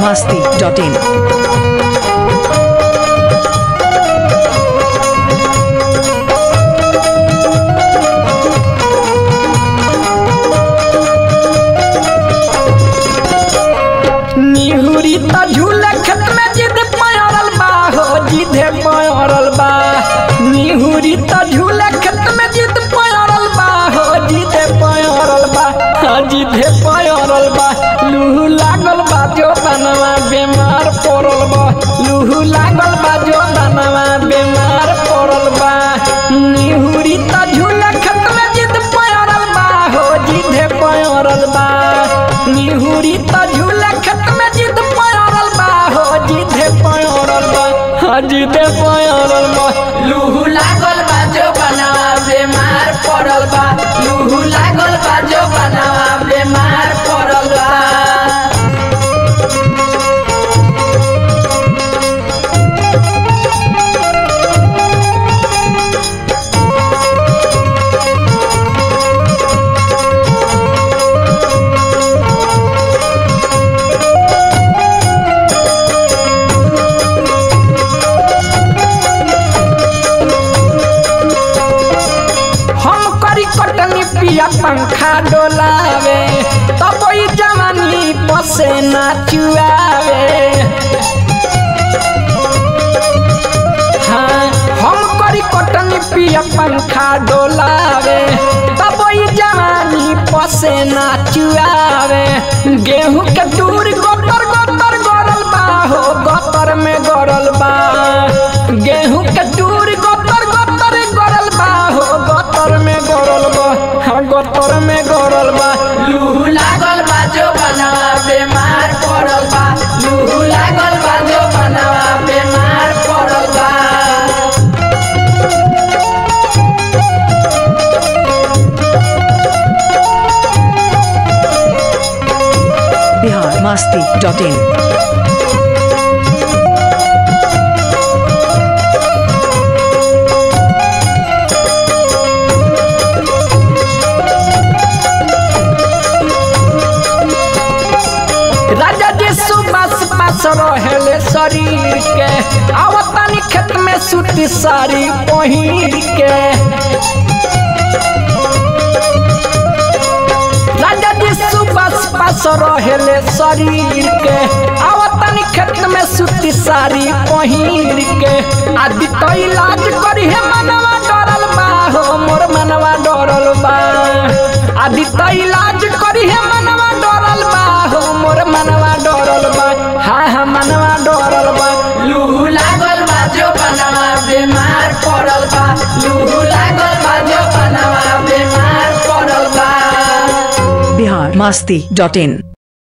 masti.in. निहुरी त झूले खेत में जिद पयरल बा हो जिदे पयरल बा निहुरी त झूले खेत में जिद पयरल बा हो जिदे पयरल बा हाँ, जिदे पयरल बा लूहू लागल बा जो बनवा बीमार पड़ल बा लूहू लागल बा जो बनवा बीमार पड़ल बा निहुरी त झूले खेत में जिद पयरल बा हो जिदे पयरल बा निहुरी त झूले खेत में जिद पयरल बा हो जिदे पयरल बा हाँ जिदे पयरल बा लूहू लागल बा जो बनवा बीमार पड़ल बा लूहू लागल बा जो बनवा बीमार पड़ल बा हम करी कटनी पिया पंखा डोलावे तब ई जवानी पसे ना चुआवे हाँ हम करी कटनी पिया पंखा डोलावे तब ई जवानी पसे ना चुआवे गेहूं के दूर गोतर गोतर गरल बा हो गोतर में गरल बा गेहूं के दूर गोतर गोतर गरल बा हो गोतर में गरल बा हाँ गोतर में गरल बा लूहू लागल बा जो बनवा बीमार पड़ल बा लूहू लागल बा जो बनवा बीमार पड़ल बा Bihar masti.in. राजा जी सुबह पास रहेले शरीर के आवतानी खेत में सूती साड़ी पहिर के राजा जी सुबह पास रहेले शरीर के आवतानी खेत में सूती साड़ी पहिर के आदि तो इलाज करी है मनवा डरल बा हो मोर मनवा डरल बा आदि तो इलाज करी है मनवा डरल बा हो मोर मनवा डरल बा हाँ हाँ मनवा डरल बा लूहू लागल बा जो बनवा बीमार पड़ल बा लूहू लागल बा जो बनवा बीमार पड़ल बा Bihar masti.in.